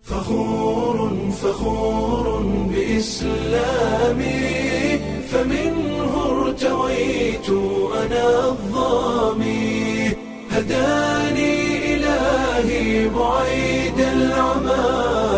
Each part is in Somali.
فخور فخور بإسلامي فمنه ارتويت أنا الظامي هداني إلهي بعيد العمى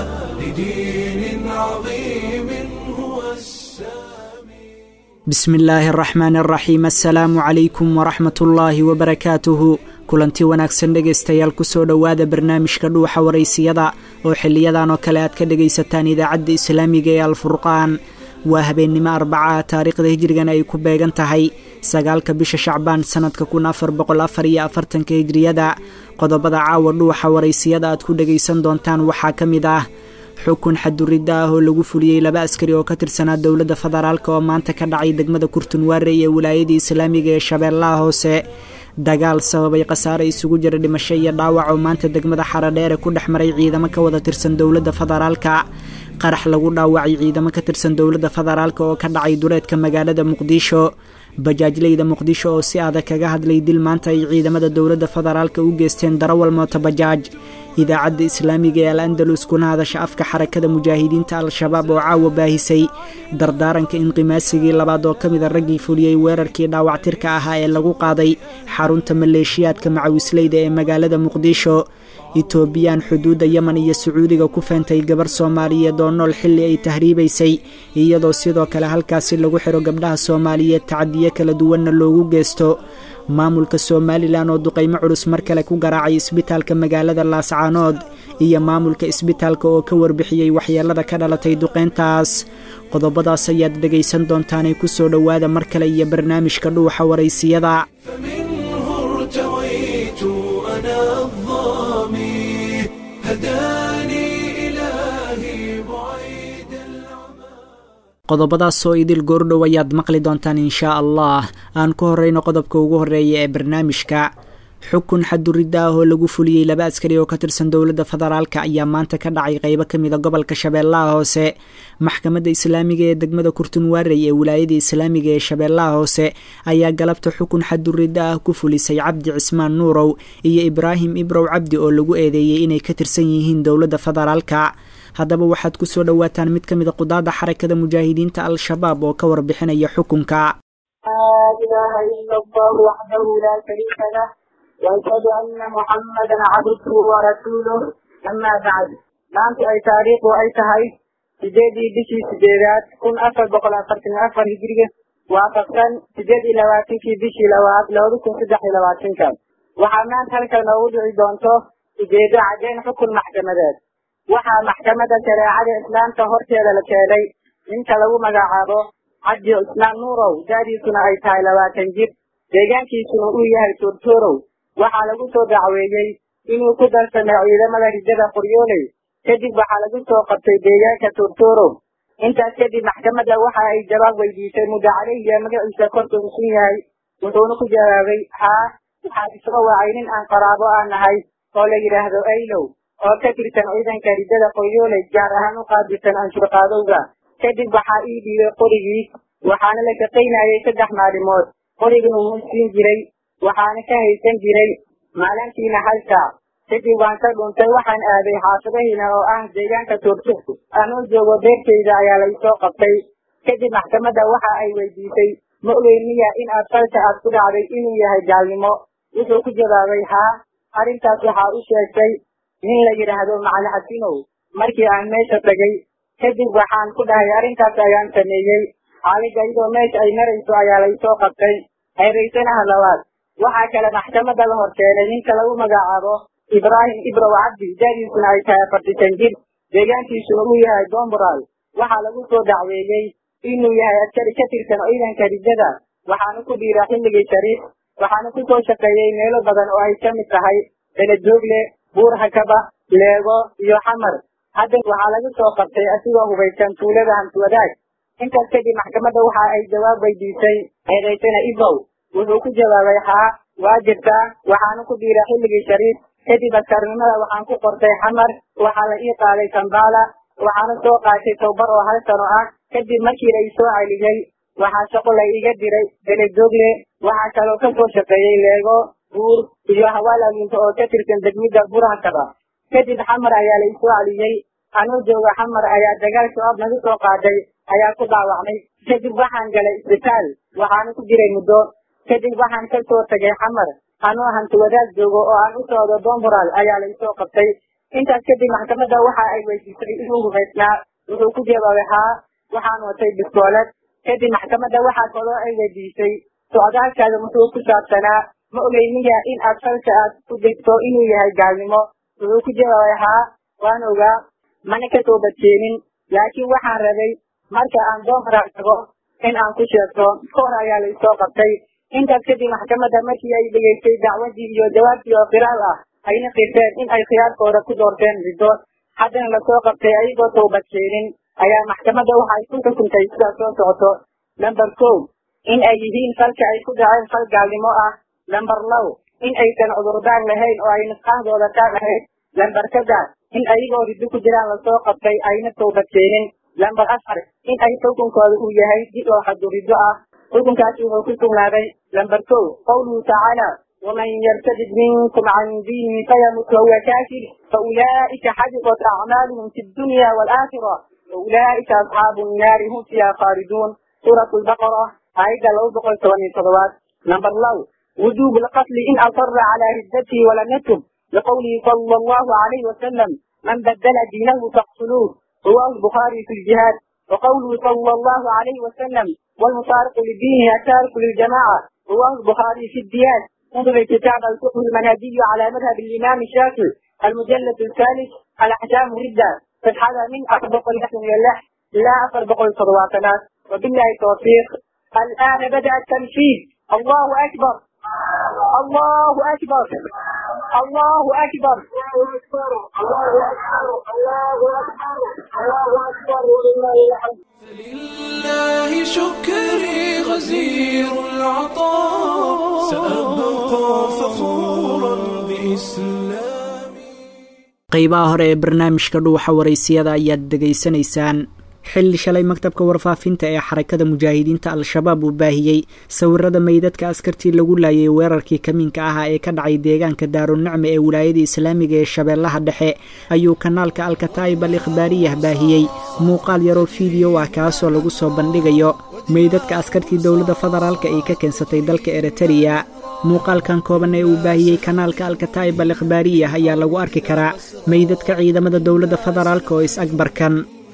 لدين عظيم هو السامي بسم illaahi araxmaan araxiim assalaamu calaykum waraxmat ullaahi wabarakaatuhu kulanti wanaagsan dhegaystayaal kusoo dhowaada barnaamijka dhuuxa waraysiyada oo xiliyadan oo kale aad ka dhegaysataan idaacadda islaamiga ee alfurqaan waa habeennimo arbaca taariikhda hijrigana ay ku beegan tahay sagaalka bisha shacbaan sanadka kun afar boqol afar iyo afartanka hijriyada qodobada caawa dhuuxa waraysiyada aad ku dhegaysan doontaan waxaa ka mid ah xukun xaduridda ah oo lagu fuliyey laba askari oo ka tirsanaa dowladda federaalk oo maanta ka dhacay degmada kurtunwaare ee wilaayadii islaamiga ee shabeellaha hoose dagaal sababay khasaare isugu jira dhimasho iyo dhaawac oo maanta degmada xaradheere ku dhex maray ciidamo ka wada tirsan dowladda federaalka qarax lagu dhaawacay ciidamo ka tirsan dowladda federaalk oo ka dhacay duleedka magaalada muqdisho bajaajleyda muqdisho oo si adag kaga hadlay dil maanta ay ciidamada dowladda federaalka u geysteen darawal mooto bajaaj idaacadda islaamiga ee al andalus kuna hadasha afka xarakada mujaahidiinta al-shabaab oo caawa baahisay dardaaranka inqimaasigii labaad oo ka mida raggii fuliyey weerarkii dhaawactirka ahaa ee lagu qaaday xarunta maleeshiyaadka macawisleyda ee magaalada muqdisho etoobiyaan xuduudda yemen iyo sacuudiga ku feentay gabar soomaaliyeed oo nool xilli ay tahriibaysay iyadoo sidoo kale halkaasi lagu xiro gabdhaha soomaaliyeed tacadiyo kala duwanna loogu geysto maamulka somalilan oo duqaymo culus mar kale ku garaacay isbitaalka magaalada laascaanood iyo maamulka isbitaalka oo ka warbixiyey waxyeelada ka dhalatay duqeyntaas qodobadaas ayaad dhegaysan doontaanay kusoo dhowaada mar kale iyo barnaamijka dhuuxa waraysiyada فمنه ارتويت أنا الظامي هداني إلهي بعيد العمى qodobadaasoo idil goordhow ayaad maqli doontaan inshaa allah aan ku horeyno qodobka ugu horeeya ee barnaamijka xukun xaduridda ah oo lagu fuliyey laba askari oo ka tirsan dowladda federaalk ayaa maanta ka dhacay qeybo ka mida gobolka shabeellaha hoose maxkamadda islaamiga ee degmada kurtunwaarey ee wilaayada islaamiga ee shabeellaha hoose ayaa galabta xukun xaduridda ah ku fulisay cabdi cismaan nuurow iyo ibraahim ibrow cabdi oo lagu eedeeyey inay ka tirsan yihiin dowladda federaalka haddaba waxaad kusoo dhowaataan mid ka mida qudaada xarakada mujaahidiinta al-shabaab oo ka warbixinaya xukunka لا إله إلا الله وحده لا شريك له وأشهد أن محمدا عبده ورسوله أما بعد maanta ay taariikhdu ay tahay sideedii bishii sideedaad kun afar boqol afartan iyo afar hijriga waafaqsan sideed iyo labaatankii bishii labaad labada kun saddex iyo labaatanka waxaa maanta halkan noogu dhici doonto ujeedo caddeyn xukun maxkamadeed waxaa maxkamadda shareecada islaamka horteeda la keenay ninka lagu magacaabo cabdi cismaan nuurow daadiisuna ay tahay labaatan jir deegaankiisuna uu yahay turturow waxaa lagu soo dacweeyey inuu ku darsamay ciidamada rijada qoryooley kadib waxaa lagu soo qabtay deegaanka turturow intaas kadib maxkamadda waxa ay jawaab weydiisay muddo caleyhiya magaciisa korka usun yahay wuxuuna ku jawaabay haa waxaad isoo wacay nin aan qaraabo aan nahay oo la yidhaahdo aylow oo ka tirsan ciidanka rijada qoryooley gaar ahaan u qaabilsan anshurqaadowga kadib waxaa ii dhiibay qorigii waxaana la shaqaynayay saddex maalimood qoriguna wuu siin jiray waxaana ka haysan jiray maalintiina hal saac kadib waan ka dhuntay waxaan aaday xaafadahiina oo ah deegaanka turtur anuu joogo beertayda ayaa laysoo qabtay kadib maxkamadda waxa ay weydiisay ma ogeyn miya in aad falka aad ku dhacday inuu yahay gaalnimo wuxuu ku jawaabay haa arrintaas waxaa u sheegtay nin la yidhaahdo macali xasinow markii aan meesha tagay kadib waxaan ku dhahay arrintaas ayaan sameeyey xaalida iyadoo meesha ay marayso ayaa laysoo qabtay hayraysanaha labaad waxaa kale maxkamadda la horkeenay ninka lagu magacaabo ibraahim ibrow cabdi daadiisuna ay tahay afartisan jir deegaankiisuna uu yahay domboral waxaa lagu soo dacweeyey inuu yahay askari ka tirsan ciidanka rijada waxaana ku dhiira xilligii shariif waxaana ku soo shaqeeyey meelo badan oo ay ka mid tahay beledoogle buur hakaba leego iyo xamar hadda waxaa laga soo qabtay asigoo hubaysan tuulada hamswadaag intaas kadib maxkamadda waxa ay jawaab weydiisay eedaysana ibrow wuxuu ku jawaabay haa waa jirtaa waxaana ku dhiira xilligii shariif kadib askarnimada waxaan ku qortay xamar waxaa la ii qaaday kambala waxaana soo qaatay towbar oo hal sano ah kadib markii la isoo celiyey waxaa shaqo la iiga diray beledogle waxaa kaloo ka soo shaqeeyey leego buur iyo hawaalaalinta oo ka tirsan degmida burhakaba kadib xamar ayaa la isoo celiyey anuu jooga xamar ayaa dagaal shabaab nagu soo qaaday ayaa ku dhaawacmay kadib waxaan galay isbitaal waxaana ku jiray muddo kadib waxaan ka soo tagay xamar anuu hanti wadaad joogo oo aan u socdo domburaal ayaa laysoo qabtay intaas kadib maxkamadda waxa ay weydiisay inuu rumaysnaa wuxuu ku jawaabay haa waxaan watay biskoolad kadib maxkamadda waxaa kaloo ay weydiisay socdaalkaada muxuu ku saabsanaa ma ogeyniya in aad falka aad ku degto inuu yahay gaalnimo wuxuu ku jawaabay haa waan ogaa mana ka soo badkeenin laakiin waxaan rabay marka aan doomaraal tago in aan ku sheegto kahor ayaa laysoo qabtay intaas kadib maxkamadda markii ay dhegeystay dacwadii iyo jawaabtii oo qiraal ah ayna qirteen in ay khiyaarkooda ku doorteen riddo haddana lasoo qabtay ayagoo toobadkeenin ayaa maxkamadda waxa ay ku xukuntay sidaas soo socoto lamber kow in ay yihiin falka ay ku dhaceen fal gaalnimo ah lamber low in aysan cudurdaan lahayn oo ay nisqahdooda taan ahayd lamber saddex in ayagoo riddo ku jiraan lasoo qabtay ayna toobadkeenin lamber afar in ay xukunkooda uu yahay did oo xadu riddo ah xukunkaasi wuxuu ku sugnaaday lamber kow qawluhu tacaala waman yartadid minkum can diinihi fayamut wahuwa kaafir faulaa'ika xabitat acmaaluhum fi dunya waalaakhira waulaa'ika asxaabu nnaari hum fiiha khaaliduun suuratu lbaqara aayadda laba boqol toban iyo todobaad lamber low wujuub lqatli in asara calaa riddatihi walam yatub liqawlihi sala allahu alayhi wasalam man badala diinahu faqtuluuh رواه البخاري في الجهاد وقوله صلى الله عليه وسلم والمفارق لدينه التارك للجماعة رواه البخاري في الديان انظر كتاب الفقه المنهجي على مذهب الإمام الشافعي المجلد الثالث الأحكام ردة فتحها من أطبق الحسن لله لا أطبق الصلواتنا وبالله التوفيق الآن بدأ التنفيذ الله أكبر الله أكبر الله أكبر الله أكبر الله أكبر الله أكبر الله أكبر ولله الحمد فلله شكري غزير العطاء سأبقى فخورا بإسلامي qaybaha hore ee barnaamijka dhuuxa waraysiyada ayaad dhegaysanaysaan xilli shalay maktabka warfaafinta ee xarakada mujaahidiinta al-shabaab uu baahiyey sawirada meydadka askartii lagu laayay weerarkii kamiinka ahaa ee ka dhacay deegaanka daarunacme ee wilaayada islaamiga ee shabeellaha dhexe ayuu kanaalka alkataa'ib al ikhbaariyah baahiyey muuqaal yaroo fiideo ah kaasoo lagu soo bandhigayo meydadka askartii dowladda federaalka ay ka keensatay dalka eritariya muuqaalkan kooban ee uu baahiyey kanaalka alkataa'ib al ikhbaariyah ayaa lagu arki karaa meydadka ciidamada dowladda federaalka oo is-agbarkan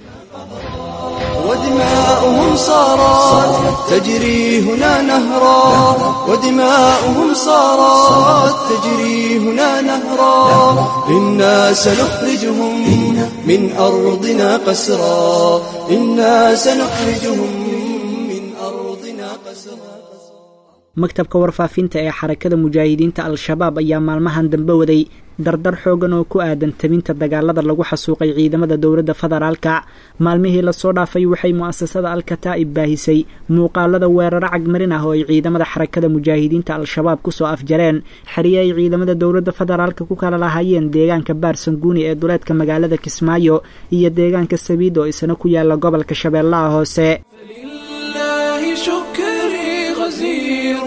ودماؤهم صارت تجري هنا نهرا ودماؤهم صارت تجري هنا نهرا إنا سنخرجهم من أرضنا قسرا إنا سنخرجهم من أرضنا قسرا maktabka warfaafinta ee xarakada mujaahidiinta al-shabaab ayaa maalmahan dambe waday dardar xoogan oo ku aadan tabinta dagaalada lagu xasuuqay ciidamada dowladda federaalka maalmihii lasoo dhaafay waxay mu'asasada al-kataa'ib baahisay muuqaalada weeraro cagmarin ah oo ay ciidamada xarakada mujaahidiinta al-shabaab kusoo afjareen xeriye ay ciidamada dowladda federaalka ku kala lahaayeen deegaanka baarsanguuni ee duleedka magaalada kismaayo iyo deegaanka sabiid oo isna ku yaala gobolka shabeellaha hoose فلله شكري غزير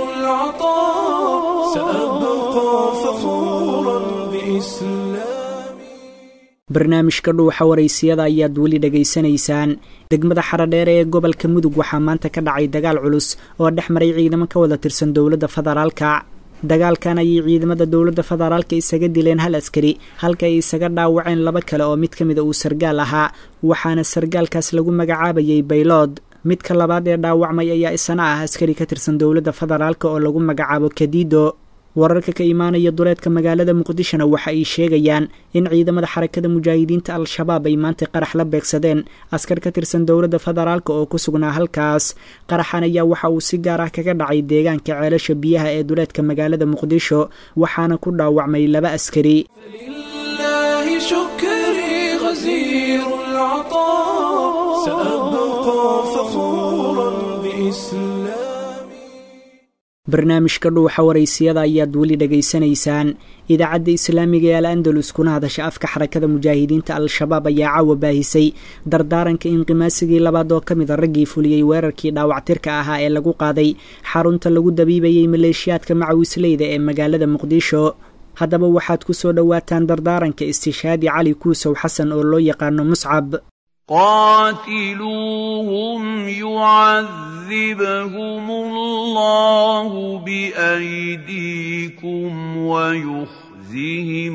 العطاء سأبقى فخورا بإسلامي barnaamijka dhuuxa waraysiyada ayaad weli dhegaysanaysaan degmada xaradheere ee gobolka mudug waxaa maanta ka dhacay dagaal culus oo dhex maray ciidamo ka wada tirsan dowladda federaalka dagaalkan ayay ciidamada dowladda federaalka isaga dileen hal askari halka ay isaga dhaawaceen laba kale oo mid ka mida uu sargaal ahaa waxaana sargaalkaas lagu magacaabayay baylood midka labaad ee dhaawacmay ayaa isana ah askari ka tirsan dowladda federaalka oo lagu magacaabo kadido wararka ka imaanaya duleedka magaalada muqdishona waxa ay sheegayaan in ciidamada xarakada mujaahidiinta al-shabaab ay maanta qarax la beegsadeen askar ka tirsan dowladda federaalka oo ku sugnaa halkaas qaraxan ayaa waxa uu si gaar ah kaga dhacay deegaanka ceelasha biyaha ee duleedka magaalada muqdisho waxaana ku dhaawacmay laba askari فلله شكري غزير العطاء سأبقى فخورا بإسلامي barnaamijka dhuuxa waraysiyada ayaad weli dhegaysanaysaan idaacadda islaamiga ee al andalus kuna hadasha afka xarakada mujaahidiinta al-shabaab ayaa caawa baahisay dardaaranka inqimaasigii labaad oo ka mid a raggii fuliyey weerarkii dhaawactirka ahaa ee lagu qaaday xarunta lagu dabiibayey maleeshiyaadka macawisleyda ee magaalada muqdisho haddaba waxaad ku soo dhowaataan dardaaranka istishaadi cali kuusow xasan oo loo yaqaano muscab قاتلوهم يعذبهم الله بأيديكم ويخزهم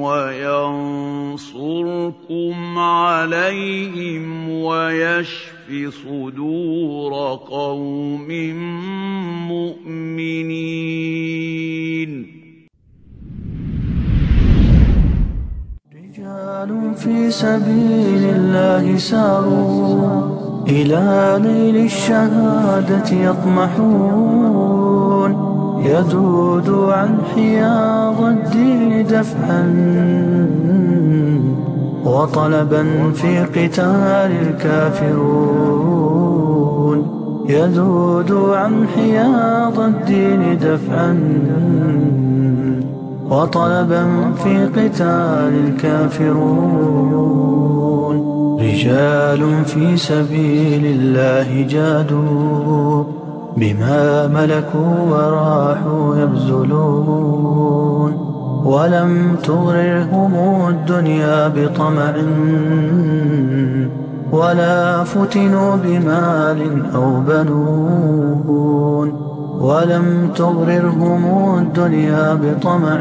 وينصركم عليهم ويشف صدور قوم مؤمنين رجال في سبيل الله ساروا إلى نيل الشهادة يطمحون يذود عن حياض الدين دفعا وطلبا في قتال الكافرون يذود عن حياض الدين دفعا وطلبا في قتال الكافرون رجال في سبيل الله جادوا بما ملكوا وراحوا يبذلون ولم تغررهم الدنيا بطمع ولا فتنوا بمال أو بنون ولم تغررهم الدنيا بطمع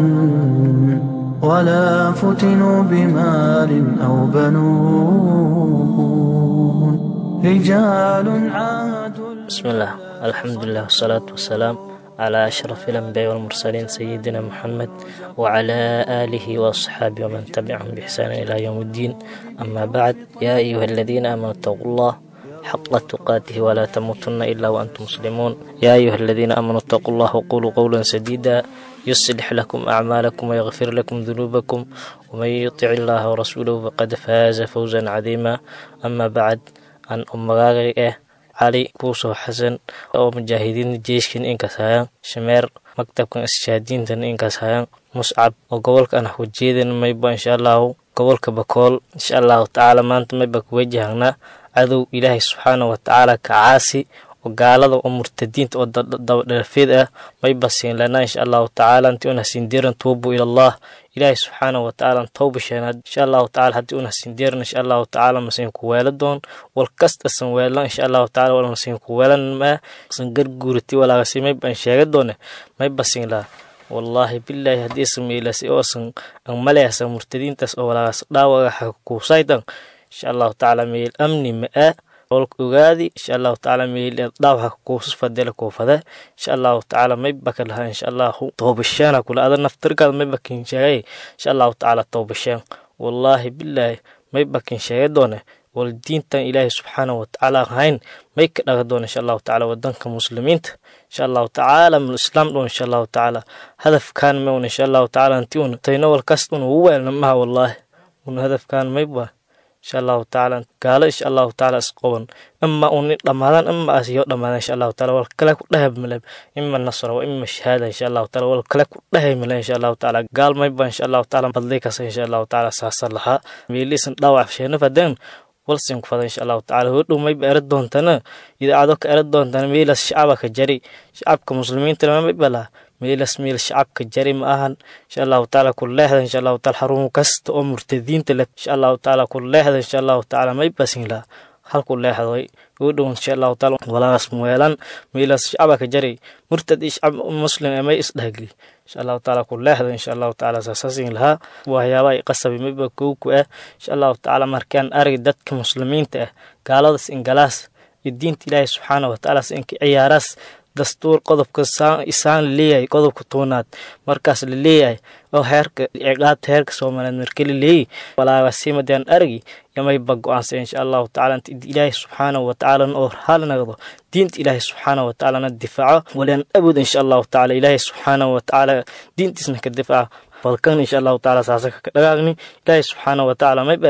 ولا فتنوا بمال أو بنون رجال عادوا بسم الله الحمد لله والصلاة والسلام على أشرف الأنبياء والمرسلين سيدنا محمد وعلى آله وأصحابه ومن تبعهم بإحسان إلى يوم الدين أما بعد يا أيها الذين آمنوا اتقوا الله حق تقاته ولا تموتن إلا وأنتم مسلمون يا أيها الذين آمنوا اتقوا الله وقولوا قولا سديدا يصلح لكم أعمالكم ويغفر لكم ذنوبكم ومن يطع الله ورسوله فقد فاز فوزا عظيما أما بعد أن أمغاغي cali kuusoo xasan oo mujaahidiin jeeshkan inkaas hayaan shameer maktabkan ishaadiintan inkaas hayaan muscab oo gobolka an hujeedan mayba insha allahu gobolka bakool insha allahu tacaala maanta mayba kuwajahanaa cadow ilaahay subxaana wa tacaala kacaasi oo gaalada oo murtadiinta oo dabadherafeed ah mayba siin lanaa insha allahu tacaala intii una sindiran tuubu ilallah ilaahay subxaana wa tacaala tawba sheenaad insha allahu tacala haddii una sindiran insha allahu tacaala masin ku weela doon wal kasta san weelan insha allahu tacala wal masin ku weelan maa san garguurati walaagasi mayba an sheega doone mayba siin laa wallaahi bilaahi haddii san meelasi oo san an maleasa murtadiintaas oo walaagas dhaawaga xakuusaydan insha allahu tacaala meel amni ma-a olka ogaadi insha allahu tacaala meel dhaawaxa kuusas fadela kuufada insha allahu tacaala mayba ka lahaa insha allahu toobashaana kula ada naftirkaada mayba kin sheegay insha allahu tacaala toobashaan wallaahi bilaahi mayba kin sheega doone wal diintan ilaahay subxaanahu watacaala ahayn may ka dhaga doona insha allahu tacaala wadanka muslimiinta insha allahu tacaala mul islaam dhoon insha allahu tacaala hadafkaan mewn insha allahu tacaala inti un tayno wal kast un ugu weelna maha wallaahi un hadafkaan mayba insha allahu tacaala gaalo insha allahu tacaala isqoban ima uni dhammaadaan ima asiyo dhammaadaan insha allahu tacaala wal kale ku dhahay maleb ima nasra wa ima shahaada insha allahu tacaala wal kale ku dhahay male insha allahu tacaala gaal mayba insha allahu tacaala badlay kasa insha allahu tacaala saasa lahaa meeliisan dhaawac sheena fadeen walsin ku fada insha allahu tacala hodhow mayba era doontana idaacado ka era doontana meelas shacaba ka jari shacabka muslimiinta lama mayba laha meelas meel shacabka jari ma ahan insha allahu tacaala ku leexda insha allahu taala xarun kasta oo murtadiinta leh insha allahu tacaala ku leexda insha allahu tacaala mayba sin laha halku leexday hodhow insha allahu taala walaas muweelan meelas shacaba ka jari murtad iyo shacab muslim ee may isdhahgli insha allahu tacaala ku leexda insha allahu tacaala saasasin lahaa waxyaabaha qasabi mayba kowku ah insha allahu tacaala markaan arag dadka muslimiinta ah gaaladas ingalaas iyo diinta ilaahay subxaana watacaala inka ciyaaraas dastuur qodobka isaan laleeyahay qodobka toonaad markaas la leeyahay oo heerka ciqaabta heerka soomaaliyeed marka la leeyahy walaagasimadaan aragi yamayba go-aansa insha allahu tacala inta ilaahay subxaanahu watacaalana oo raali nagdo diinta ilaahay subxaanahu watacaalana difaaco walan awood insha allahu tacala ilaahay subxaanahu watacaala diintiisna ka difaaca balkan insha allahu tacaala saasa ka dhagaagni ilaahay subxaanahu watacaala may baray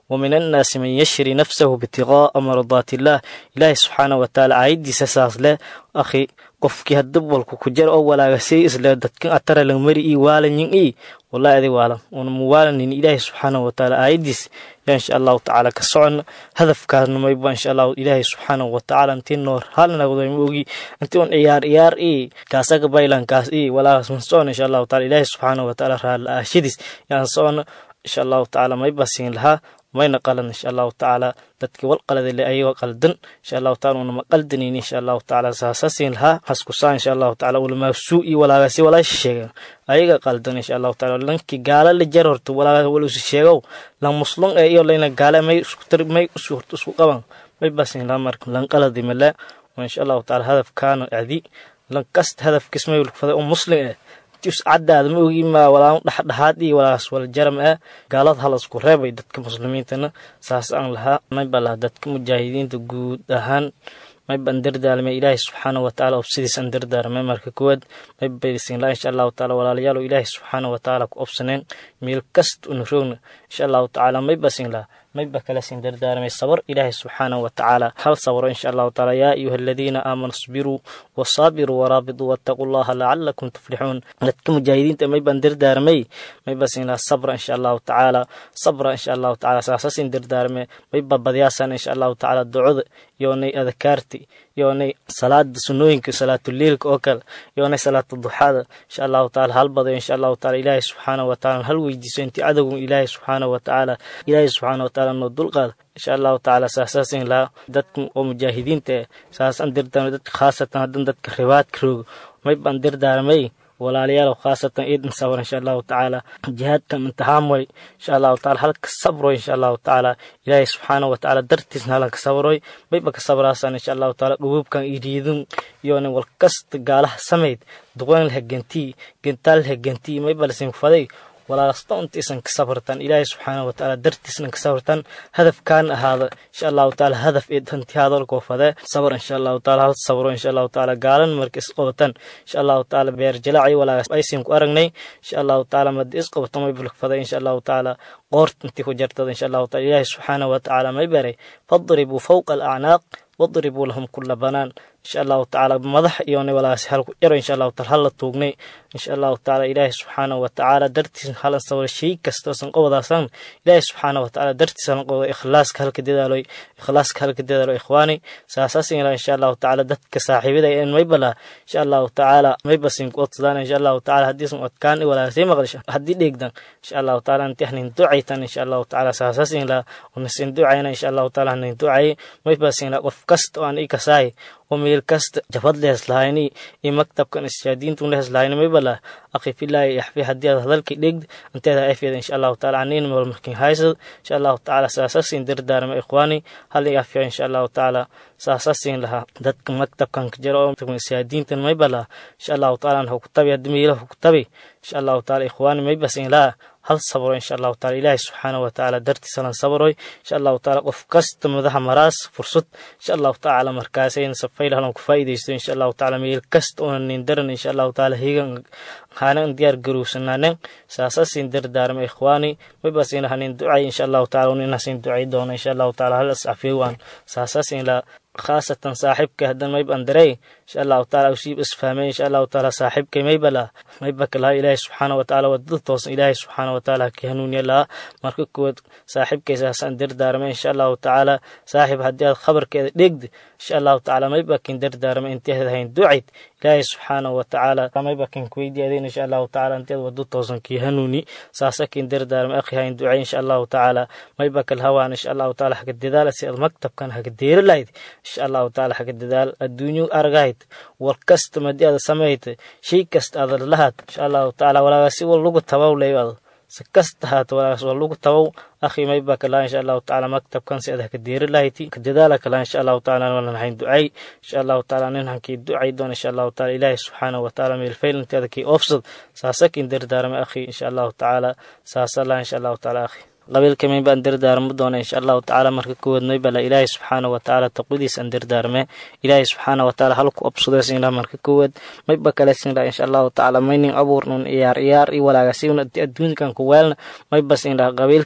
ومن الناس من يشري نفسه ابتغاء مرضات الله إلهي سبحانه وتعالى عيدي ساس له أخي qofkii hadda walku ku jar oo walaagasay isle dadkan atara lang mari ii waalanyin ii wallahi adi waalan una muwaalanin ilaahi subxaanahu watacaala aayadiis yaa insha allahu tacaala ka socon hadafkaasna mayba insha allahu ilaahi subxaanahu watacaala intii noor halnagdoy ma ogi intii un ciyaar ciyaar ii kaasaga baylankaas ii walaagas man socon insha allahu taala ilaahi subxaanahu watacaala raala aashadiis yaan socon insha allahu tacaala mayba siin lahaa mayna qalan insha allahu tacaala dadkii wal qaladale ayagoo qaldan insha allahu taala unama qaldanayni insha allahu tacaala saasaasiin lahaa haskusaa insha allahu tacaala ulamaasuu iyo walaagasi walaasha sheegan ayaga qaldan insha allahu taala lankii gaala la jar horta walaaga walusi sheegow lan muslum ee iyo layna gaale may isku tar may isu horta isku qaban may basin lahaa marka lan qaladi male insha allahu taala hadafkaana adi lan kasta hadafkiis may ulfaday oo muslim eh caddaada ma ogi ma walaa dhexdhexaad iyo walaas wala jaram ah gaalada hala isku reebay dadka muslimiintana saas aan lahaa mayba laha dadka mujaahidiinta guud ahaan mayban dardaalmay ilaahi subxaana watacaala obsidiisan dardaarmay marka koowaad maybaysin laa insha allahu taala walaalayaal ilaahi subxaana watacaala ku obsaneen meel kasta una roogna insha allahu tacaala maybasin laha mayba kala sin dardaarmay sabar ilaahi subxaanahu watacaala hal sabro insha allahu taala yaa ayuha aladiina aamanu isbiruu wasaabiruu waraabiduu wattaquu llaha lacalakum tuflixuun dadka mujaahidiinta mayban dardaarmay mayba sin laha sabra insha allahu tacaala sabra insha allahu tacaala saasasin dardaarme mayba badyaasan insha allahu tacaala ducada yoonay adakaarti yoonay salaada sunooyinka salaatuleilka oo kale yoonay salaata duxaada insha allahu taala hal badayo insha allahu taala ilaahi subxaanahu wataala hal weydiiso intii cadowgun ilaahi subxaanahu watacaala ilaahi subxaanahu wataala noo dulqaada insha allahu tacaala saasaasin lahaa dadka oo mujaahidiinta eh saasaan dirdaarmay dadka khaasatan haddan dadka ribaadka roogo maybaan dirdaarmay walaalayaal khaasatan ciidan sabr insha allahu tacaala jihaadkan imtixaan way insha allahu taala halka sabroy insha allahu tacaala ilaahay subxaanahu watacaala dartiisna halanka sabroy mayba ka sabraasan insha allahu taala dhububkan iriidun iyona walkasta gaalaha samayd duqaan laha gentii gentaal laha gentii mayba lasin faday walaalasta untiisan ka sabrtan ilaahay subxaanahu watacaala dartiisna ka sabrtan hadafkaan ahaada insha allahu taala hadaf ee hanti hadalkoo fadee sabr insha allahu taala hal sabro insha allahu taala gaalan marka isqabatan insha allahu taala beer jalaaci walaagas aysin ku aragnay insha allahu taala madi isqabato may bulk faday insha allahu taala qoort intii ku jartada insha allahu taala ilaahay subxaanahu watacaala may baray fadribuu fawqa alacnaaq wadribuu lahum kula banaan insha allahu tacaala madax iyona walaasi halku yaro insha allahu taala hala tuugnay insha allahu tacaala ilaahi subxaanahu watacaala dartiis halan sabra shay kastoosan qobodaasan ilaahi subxaanahu watacaala dartiis halan qoboda ikhlaaska halka dadaaloy ikhlaaska halka dadaalo ikhwaani saasasin ilaa insha allahu tacaala dadka saaxiibada en maybala insha allahu tacaala maybasin ku odsadaan insha allahu tacaala haddiisan odkaan walaasay maqlisha haddii dheegdan insha allahu tacaala inti hanin ducaytan insha allahu tacaala saasasin ilaa unasin ducayna insha allahu tacaala hanin ducay maybasin ilaa qof kasta oo aan i kasaay oo meel kasta jabad lehes lahayni iyo maktabkan ishaadiintun lehes lahayni maybala akhi filaahi yaxfi haddii aad hadalkii dhegd inteeda afeeda insha allahu taala aniin meel markin haysad insha allahu tacaala saasasin dardaarma ikhwaani hal i afiya insha allahu tacaala saasasin lahaa dadka maktabkan ka jira oo ishaadiintan maybala insha allahu taala an hukutabi haddii meelaha hukutabi insha allahu taala ikhwaani maybasin laha hal sabro insha allahu taala ilaahi subxaanahu watacaala dartiisa lan sabroy insha allahu taala qof kasta madaxa maraas fursad insha allahu tacaala markaasayna safayl halan ku faa'iidaysto insha allahu tacaala meel kasta una nin daran insha allahu taala higan hanan diyaar garowsanaanen saasasin dardaarma ikhwaani maybasina hanin ducay insha allahu taala uninasin ducay doona insha allahu taala hal ascafeewaan saasasin la khaasatan saaxibka haddan mayb andarey insha allahu taala usiib isfahmay insha allahu taala saaxibkay maybala maybaka laha ilaahi subxaana watacaala wadada toosan ilaahi subxaana watacaala ka hanuuniya laha marka kuwaad saaxibkay saasaan dardaarmay insha allahu tacaala saaxib haddii aad khabarkeeda dhegdi insha allahu tacaala maybakin dardaarmay inteed hayn ducayd ilaahi subxaana watacaala maybakin kuweydiyaadeen insha allahu tacaala inteed wado toosan kii hanuuni saasakin dardaarmay akhi hayn ducay insha allahu tacaala maybakal hawaan insha allahu taala haga dadaala si aad maktabkan haga deera lahayd insha allahu taala haga dadaal adduunyo argahayd war kasta madii aada samayta shay kasta aada lahaad insha allahu tacaala walaagasi wal lagu tabaw leeyo si kasta haato walaagaas wal lagu tabaw akhi mayba kalaa insha allahu tacaala maktabkan si aad haka deeri lahayti ka dadaala kalaa insha allahu tacaala walan hayn ducay insha allahu tacaala nin hankii ducay doon insha allahu tacaala ilaahi subxaanahu watacaala meelfayl inteeda kii oofsad saasakin dardaarmay akhi insha allahu tacaala saasala insha allahu tacaala akhi qabiilka may baan dardaarmo doona insha allahu tacaala marka kuwaad may bala ilaahay subxaana watacaala taqwadiis aan dardaarme ilaahay subxaana watacaala halku obsudeesin laha marka kuwaad may ba kalesin laha insha allahu tacaala maynin abuurnun iyaar iyaar i walaagasiun adduunkan ku weelna may basin laha qabiilkay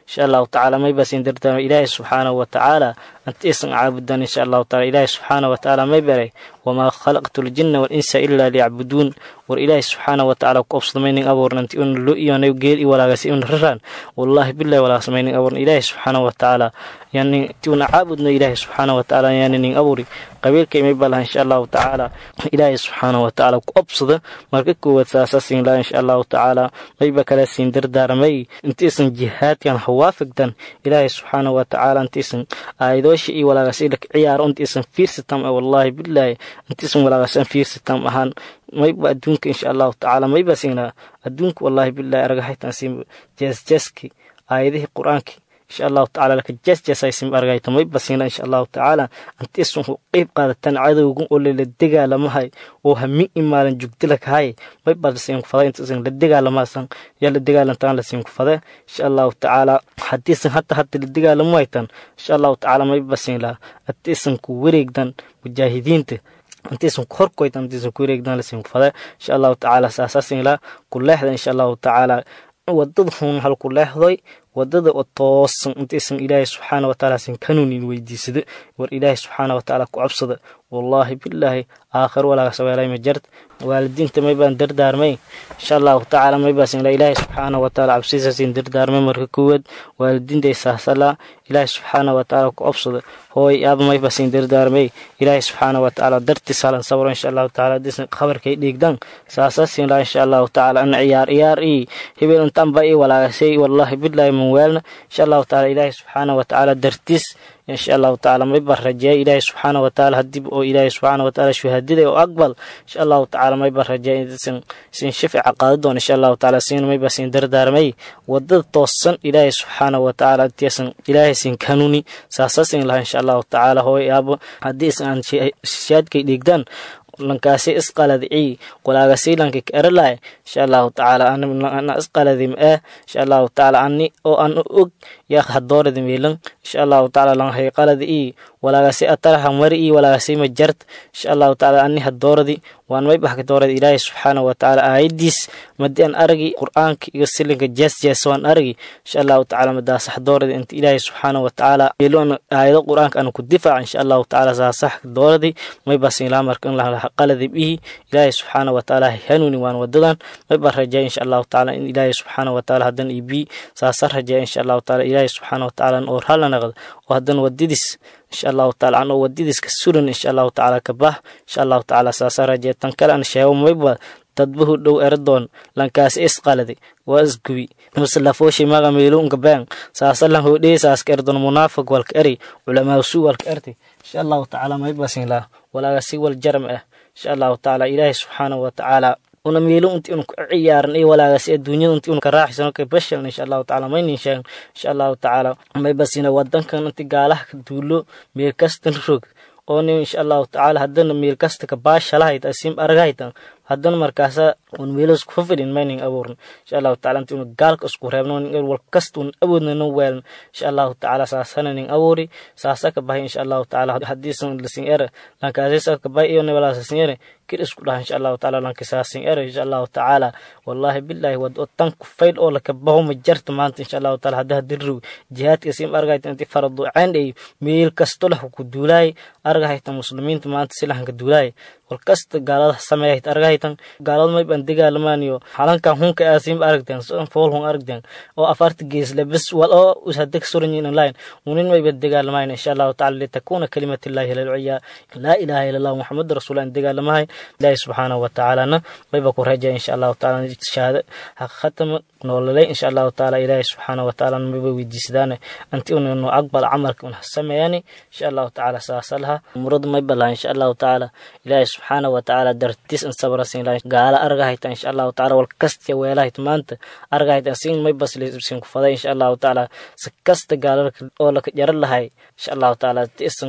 insha allahu tacaala mayba siin dardaarma ilaahay subxaanahu wa tacaala anti isan caabudan insha allahu taala ilaahay subxaanahu wa tacaala may baray wamaa khalaqtu ljinna walinsa ilaa liyacbuduun war ilaahay subxaanahu wa tacaala ku obsadamaynin abuurnanti una lo iyonay geel i walaagasi una raraan wallahi billahi walaasamaynin abuurna ilaahay subxaanahu wa tacaala yani ti una caabudno ilaahay subxaanahu wa tacaala yaani nin abuuri qabiilkay may balaha insha allahu tacaala ilaahay subxaanahu wa tacaala ku obsada marka koowaad saasa siin laha insha allahu tacaala mayba kala siin dardaaramay intiisan jihaadkan hawaafigdan ilaahay subxaanahu wa tacaala intiisan aayadoosha iyo walaagasi laka ciyaaro intiisan fiirsatam wallahi billahi intiisan walaagasan fiirsatam ahaan mayba adduunka insha allahu tacaala mayba siinaa adduunka wallahi billahi argahaytan siin jeesjeeski aayadihii qur-aanki insha allahu tacala laka jeesjeesaysim argayta mayba siina insha allahu tacaala antiisan ku qeyb qaadatan cadowgan oo lala dagaalamahay oo hamin imaalan jugdilakahay mayba lasiin kufada intiisan la dagaalamasan yaa la dagaalantaan lasiin kufada insha allahu tacaala hadiisan hata hata la dagaalamo haytan insha allahu tacaala mayba siin laha antiisan ku wareegdan mujaahidiinta intiisan ku horkoytan intiisan ku wareegdan lasiin kufada insha allahu tacaala saasasin laha ku leexda insha allahu tacaala wadada hun hal ku leexdoy wadada oo toosan intaysan ilaahay subxaana wa tacaala sin kanuunin weydiisada war ilaahay subxaana wa tacaala ku cabsada wallaahi bilaahi aakhir walaaga saweelay ma jart waalidiinta may baan dardaarmay insha allahu tacaala may baa sinla ilaahay subxaana wa tacaala cabsiisa sin dardaarmay marka koowaad waalidiintay saasala ilaahay subxaana wa tacaala ku cabsada hooy aaba may baa sin dardaarmay ilaahay subxaana wa tacaala dartiis halan sabro insha allahu tacaala hadiisan khabarkay dhiigdan saasa sinla insha allahu tacaala ana ciyaar ciyaar ii hebel intaan ba ii walaagasay wallaahi bilaahi weelna insha allahu taala ilaahay subxaana wa tacaala dartiis insha allahu tacaala mayba rajeeya ilaahay subxaana wa tacaala hadib oo ilaahay subxaana wa tacaala shuhaadada oo aqbal insha allahu tacaala mayba rajeeya insan sin shafica qaada doon insha allahu tacaala siin mayba sin dardaarmay wadada toosan ilaahay subxaana wa tacaala intiisan ilaahay sin kanuni saasa sin laha insha allahu tacaala hooy aabo haddii isan aan shaadkay dhiigdaan lankaasi isqaladicii walaagasi lanka eralaay insha allahu tacaala ana isqaladim eh insha allahu tacaala ani oo an og yaa hadooradi milan insha allahu tacaala lan hay qaladi ii walaagasi ataraha mari ii walaagasi ma jart insha allahu tacaala ani hadooradi waan may baxka doorada ilaahay subxaana wa tacaala aayadiis madi an aragi qur-aanka iyo silinka jees jees waan aragi insha allahu tacaala madaasax dooradi inta ilaahay subxaana wa tacaala yeeloon aayado qur-aanka ana ku difaaca insha allahu tacaala saasax dooradi may basin ilaa marka in laha qaladi bihi ilaahay subxaana wa tacaala hanuuni waan wadadan may baa rajeeya insha allahu tacaala in ilaahay subxaana wa tacaala hadan ibi saasa rajeeya insha allahu tacaala ilaahay subxaana wa tacaala oo ralla naqdo oo hadan wadidis insha allahu tacaala anoo wadadiiska suran insha allahu tacaala ka bah insha allahu tacaala saasa rajeeya tan kale an sheego mayba dadbahu dhow eradoon lankaasi isqaladi waa isgubi maslafoshi maga meelunka been saasa lan hodhee saaska erdon munaafiq walka eri culamaasu walka erti insha allahu tacaala maybasin lah walaaga si wal jaram ah insha allahu tacaala ilaahay subxaanahu wa tacaala una meelo unti unu ka ciyaaran iyo walaagasi adduunyada unti unu ka raaxisano ka bashalna insha allahu tacaala maynin sheegan insha allahu tacaala maybasina wadankan inti gaalaha ka duulo meel kastan rog oo nin insha allahu tacaala haddana meel kasta ka baashalahayt asim argahaytan haddana markaasa un meelo isku fafidhin maynin abuurn insha allahu taala inti una gaalka isku reebno nin wal kasta un awoodna no weeln insha allahu tacaala saasana nin abuuri saasa ka bahay insha allahu tacaala hadiisan lasin ere lankaasisa ka bahay iyo nibalaasasin ere kir isku dhaha insha allahu tacaala lankisaasin ere insha allahu tacaala wallahi billahi wad oo tan ku fayl oo laka baho ma jarta maanta insha allahu taala hadda hadirrow jihaadka sim argahayta inti faradu ceen ay meel kasto lah ku duulaay argahayta muslimiinta maanta silahanka duulaay wal kasta gaalada sameeyahayt argahaytan gaalada may ban degaalamaaniyo halankan hunka aasim aragteen soon fool hun aragteen oo afarta geesle bes wal oo usadeg suranyin online unin may ban degaalamayn insha allahu taala litakuna kalimatillahi lalciya laa ilaha ila allah muxamad rasuul an degaalamahay ilaahi subxaanahu wa tacaalana mayba ku rajaya insha allahu taala shahaado haqiqatama noololay insha allahu taala ilaahi subxaanahu wa taala mayba weydiisadaane anti unno aqbal camalka un sameeyani insha allahu taala saasa laha umurada mayba laha insha allahu taala ilaahi subxaana wa tacaala dartiis in sabra siin lahay gaala argahayta insha allahu tacaala wal kasta weelahayt maanta argahayta siin may baslisin ku faday insha allahu tacaala si kasta gaala oo laka jaran lahay insha allahu tacaala tiisan